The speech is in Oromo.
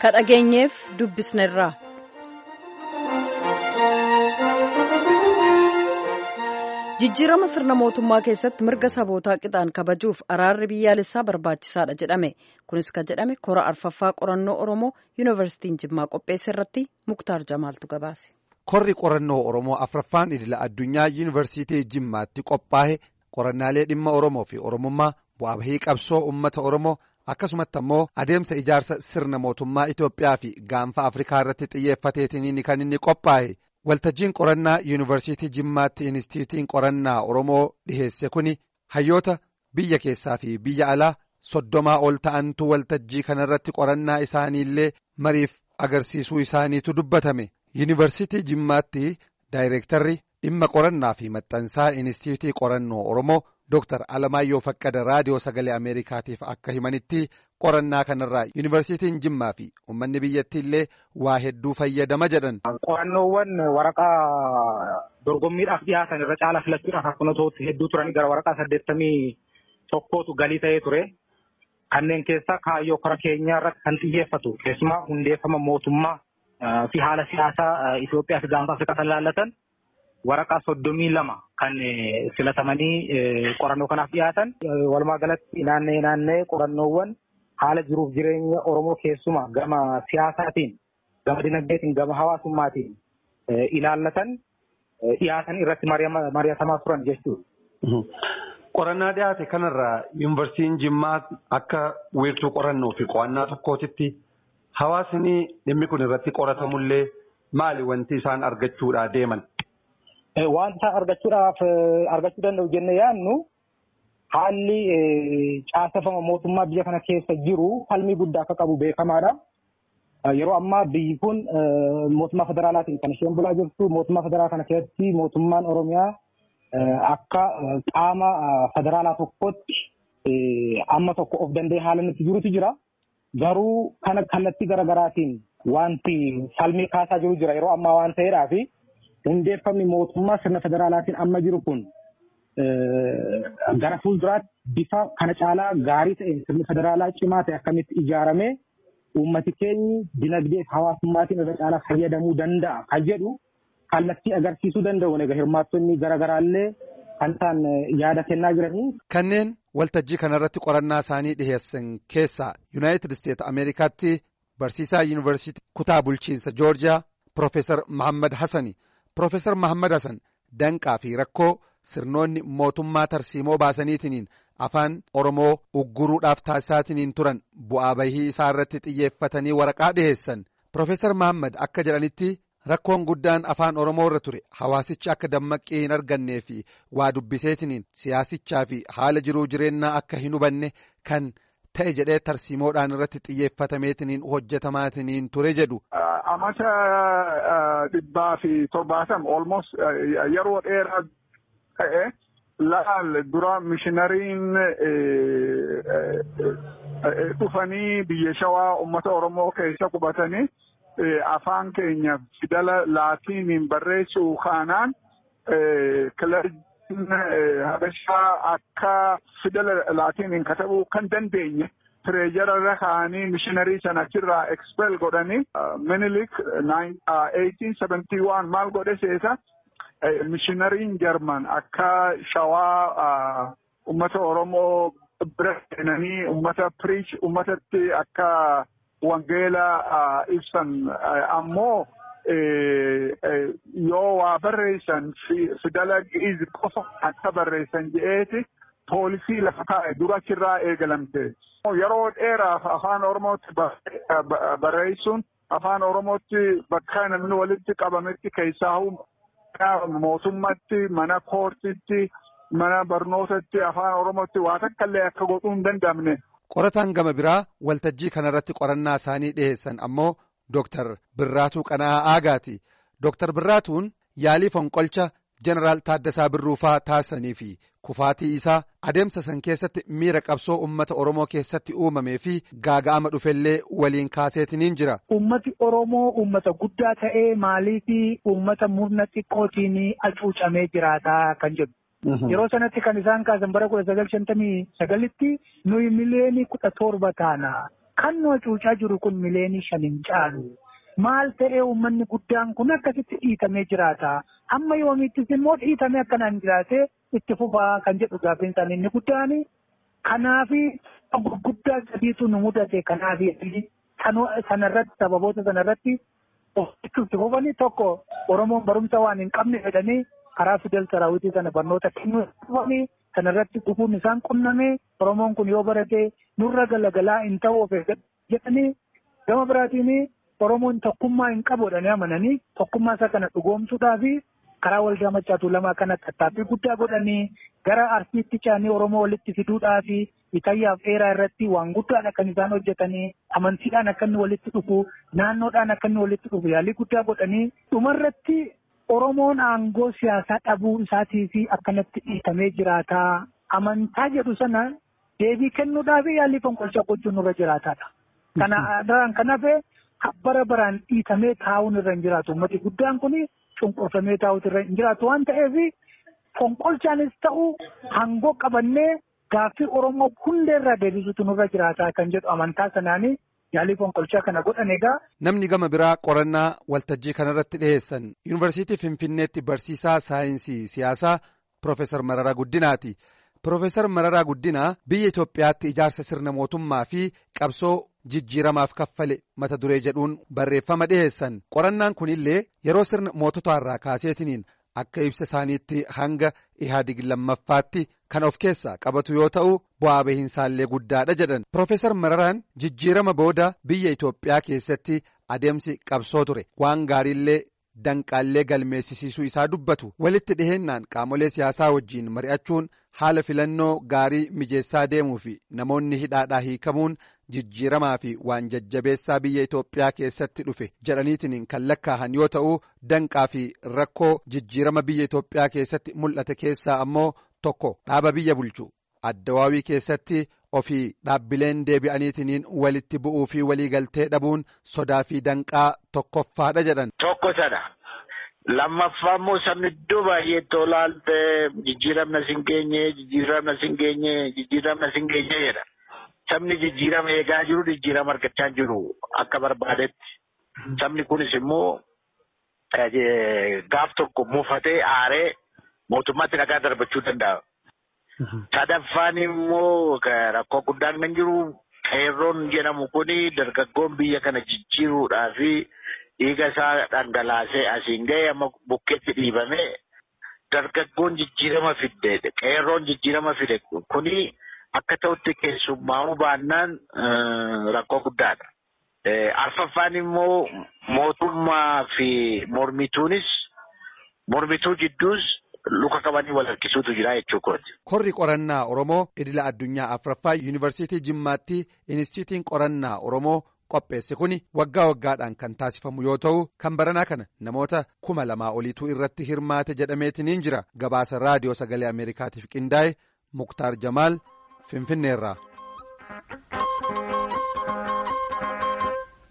ka dhageenyeef dubbisnerraa. jijjiirama sirna mootummaa keessatti mirga sabootaa qixaan kabajuuf araarri biyyaalessaa barbaachisaadha jedhame kunis kan jedhame kora arfaffaa qorannoo oromoo yuunivarsiitiin jimmaa qopheesse irratti muktaar jamaaltu gabaase. korri qorannoo oromoo afraffaan idila addunyaa yuunivarsiitii jimmaatti qophaa'e qorannaalee dhimma oromoo fi oromummaa bu'aa bahii qabsoo uummata oromoo akkasumatti ammoo adeemsa ijaarsa sirna mootummaa Itoophiyaa fi gaanfa Afrikaa irratti xiyyeeffateetiin kan inni qophaa'e. Waltajjiin qorannaa yuunivarsiitii Jimmaatti Inistiitiin qorannaa Oromoo dhiheesse kuni hayyoota biyya keessaa fi biyya alaa soddomaa ol ta'antu waltajjii kanarratti qorannaa isaaniillee mariif agarsiisuu isaaniitu dubbatame. Yuunivarsiitii Jimmaatti daayireektarri dhimma qorannaa fi maxxansaa Inistiitii qorannoo Oromoo Dr. Alamaayyoo Faqqada Raadiyoo Sagalee Ameerikaatiif akka himanitti qorannaa kanarraa yuunivarsiitiin Jimmaa fi uummanni biyyattii illee waa hedduu fayyadama jedhan. Qorannoowwan waraqaa dorgommiidhaaf dhiyaatan irra caala filachuudhaaf akkuma ta'utti hedduu turanii gara waraqaa saddeettamii tokkootu galii ta'ee ture. Kanneen keessaa kaayyoo kora keenyaa irratti kan xiyyeeffatu keessumaa hundeeffama mootummaa fi haala siyaasaa Itoophiyaa fi gaanfa Afrikaa kan ilaallatan waraqaa soddomii lama kan filatamanii qorannoo kanaaf dhiyaatan. Walumaa galatti naannee naannee qorannoowwan haala jiruuf jireenya Oromoo keessumaa gama siyaasaatiin, gama dinagdeetiin, gama hawaasummaatiin ilaallatan dhiyaatan irratti mari'atamaa turan jechuudha. Qorannaa dhiyaate kanarraa yuunivarsiitiin Jimmaa akka wiirtuu qorannoo fi qo'annaa tokkootitti hawaasni dhimmi kun irratti qoratamullee maali wanti isaan argachuudhaa deeman? Wanta argachuudhaaf argachuu danda'u jennee yaadnu haalli caaseffama mootummaa biyya kana keessa jiru falmii guddaa akka qabu beekamaadha. Yeroo ammaa biyyi kun mootummaa federaalaatiin kan isheen bulaa jirtu mootummaa federaalaa kana keessatti mootummaan Oromiyaa akka qaama federaalaa tokkotti amma tokko of danda'ee haala nuti jirutu jira. Garuu kana kallattii garaagaraatiin wanti falmii kaasaa jiru jira yeroo ammaa waan ta'eedhaafi. hundeeffamni mootummaa sirna federaalaatiin amma jiru kun gara fuulduraatti bifa kana caalaa gaarii ta'een sirni federaalaa cimaa ta'e akkamitti ijaaramee uummati keenyi dinagdee fi hawaasummaatiin irra caalaa fayyadamuu danda'a kan jedhu kallattii agarsiisuu danda'u egaa hirmaattonni garaagaraallee kan isaan yaada kennaa jiranii. Kanneen waltajjii kanarratti qorannaa isaanii dhiheessan keessaa Yuunaayitid Isteet Ameerikaatti barsiisaa yuunivarsiitii kutaa bulchiinsa Joorjiyaa Piroofeesar Mahammad Hassani. Piroofeesar Mahammad Hassan danqaa fi rakkoo sirnoonni mootummaa tarsiimoo baasaniitiin afaan Oromoo ugguruudhaaf taasisaatiin turan bu'aa bahii isaa irratti xiyyeeffatanii waraqaa dhiheessan. Piroofeesar Mahammad akka jedhanitti rakkoon guddaan afaan Oromoo irra ture hawaasichi akka dammaqqii hin argannee fi waa dubbiseetiin siyaasichaa fi haala jiruu jireenyaa akka hin hubanne kan ta'e jedhee tarsiimoodhaan irratti xiyyeeffatameetiin hojjetamaatiin ture jedhu. amata dhibbaa fi torbaatama almost yeroo dheeraa ta'e laal dura mishinariin dhufanii biyya shawaa uummata oromoo keessa qubatanii afaan keenya fidala laatiiniin barreessuu kaanaan kilarjiin habashaa akka fidala laatiiniin katabuu kan dandeenye. tireejara irra kaa'anii mishiinarii sana achirraa expel godhanii minilik 1871 maal godhe seeta mishiinariin jarman akka shawaa ummata oromoo bira seenanii ummata piriich ummatatti akka wangeela ibsan ammoo yoo waa barreessan fidala gi'iz qofa akka barreessan je'eeti poolisii lafa kaa'e dura achirraa eegalamte. Yeroo dheeraaf afaan Oromootti barreessuun afaan Oromootti bakka namni walitti qabametti keessaa mootummatti mana koortitti mana barnootatti afaan Oromootti waa takka illee akka godhuu hin danda'amne. Qorataan gama biraa waltajjii kanarratti qorannaa isaanii dhiheessan ammoo Dooktar Birraatuu Qana'aa Aagaati. Dooktar Birraatuun yaalii fonqolcha Jeneraal Taaddasaa Birruufaa taasisanii fi kufaatii isaa adeemsa san keessatti miira qabsoo uummata Oromoo keessatti uumamee fi gaaga'ama dhufellee waliin kaaseetiniin jira. Uummati Oromoo uummata guddaa ta'ee maaliifi uummata murna xiqqootiin hacuucamee jiraataa kan jedhu. Yeroo sanatti kan isaan kaasan bara kudha sagal shantamii sagalitti nuyi miliyoonii kudha torba taana. kan nu hacuucaa jiru kun mileenii shan hin caalu. Maal ta'ee uummanni guddaan kun akkasitti dhiitamee jiraata. Amma yoomiittis immoo dhiitamee akkanaan jiraatee itti fufaa kan jedhu gaaffiin isaanii inni guddaan. Kanaafi gurguddaa sadiitu nu mudate kanaafi sanarratti sababoota sanarratti itti fufanii tokko Oromoon barumsa waan hin qabne jedhanii karaa fidel saraawitii sana barnoota kennuu dhufanii sanarratti dhufuun isaan qunname Oromoon kun yoo barate nurra galagalaa hin ta'u of jedhanii gama biraatiin Oromoon tokkummaa hin qabu jedhanii amananii tokkummaa isaa kana dhugoomsuudhaa fi karaa waldaa macaatuu lamaa kana tattaaffii guddaa godhanii gara arsiitti caanii Oromoo walitti fiduudhaa fi itayyaaf dheeraa irratti waan guddaadha kan isaan hojjetanii amantiidhaan akka inni walitti dhufu naannoodhaan akka inni walitti dhufu yaalii guddaa godhanii dhumarratti Oromoon aangoo siyaasaa dhabuu isaatii fi akkanatti dhiitamee jiraata. Amantaa jedhu sana deebii kennuudhaaf yaalii fonqolchaa gochuun irra jiraataadha. Kana kan hafe bara baraan dhiitamee taa'uun irra hin jiraatu. Uummati guddaan kun cunqurfamee taa'uutu irra hin jiraatu waan ta'eef fonqolchaanis ta'u aangoo qabannee gaaffii Oromoo hundeerraa deebisuutu nurra jiraata kan jedhu amantaa sanaanii yaalii fonqolchaa kana godhan egaa. Namni gama biraa qorannaa waltajjii kanarratti dhiyeessan yuunivarsiitii Finfinneetti barsiisaa saayinsii siyaasaa Piroofeesar Mararaa Guddinaati. Piroofeesar Mararaa Guddinaa biyya Itoophiyaatti ijaarsa sirna mootummaa fi qabsoo jijjiiramaaf kaffale mata duree jedhuun barreeffama dhiyeessan. Qorannaan kunillee yeroo sirna moototaarraa kaaseetiniin akka ibsa isaaniitti hanga ihaadig lammaffaatti kan of keessaa qabatu yoo ta'u bu'aa bahiinsaallee guddaadha jedhan Piroofeesar Mararaan jijjiirama booda biyya Itoophiyaa keessatti adeemsi qabsoo ture waan gaariillee danqaallee galmeessisiisuu isaa dubbatu walitti dhiheennaan qaamolee siyaasaa wajjiin mari'achuun haala filannoo gaarii mijeessaa deemuu fi namoonni hidhaadhaa hiikamuun jijjiiramaa fi waan jajjabeessaa biyya Itoophiyaa keessatti dhufe jedhaniitiin kan lakkaa'an yoo ta'u danqaa fi rakkoo jijjiirama biyya Itoophiyaa keessatti mul'ate keessaa ammoo tokko dhaaba biyya bulchu addawaawii keessatti ofii dhaabbileen deebi'aniitiin walitti bu'uu fi waliigaltee dhabuun sodaa fi danqaa tokkoffaadha jedhan. Tokko sana. Lammaffaa immoo sabni iddoo baay'eetti olaalte jijjiiramna sin geenye jijjiiramna sin geenye jijjiiramna sin geenye jedha. Sabni jijjiirama eegaa jiru jijjiirama argachaa jiru akka barbaadetti. Sabni kunis immoo gaaf tokko mufatee aaree mootummaatti dhagaa darbachuu danda'a. Sadaffaan immoo rakkoo guddaan kan jiru qeerroon jedhamu kuni dargaggoon biyya kana jijjiiruudhaa fi dhiiga isaa dhangalaasee asiin ga'e amma bukkeetti dhiibame dargaggoon jijjiirama fidde qeerroon jijjiirama fide kuni akka ta'utti keessummaa'uu baannaan rakkoo guddaadha. Arfaffaan immoo mootummaa fi mormituunis mormituu jidduus luka qabanii wal harkisuutu jira jechuudha. Korri qorannaa Oromoo idila addunyaa afraffaa yuunivarsiitii Jimmaatti Inistiitiin qorannaa Oromoo qopheesse kuni waggaa waggaadhaan kan taasifamu yoo ta'u kan baranaa kana namoota kuma lamaa oliitu irratti hirmaate jedhameetiniin jira gabaasa raadiyoo sagalee Ameerikaatiif qindaa'e Muktaar Jamaal Finfinneerraa.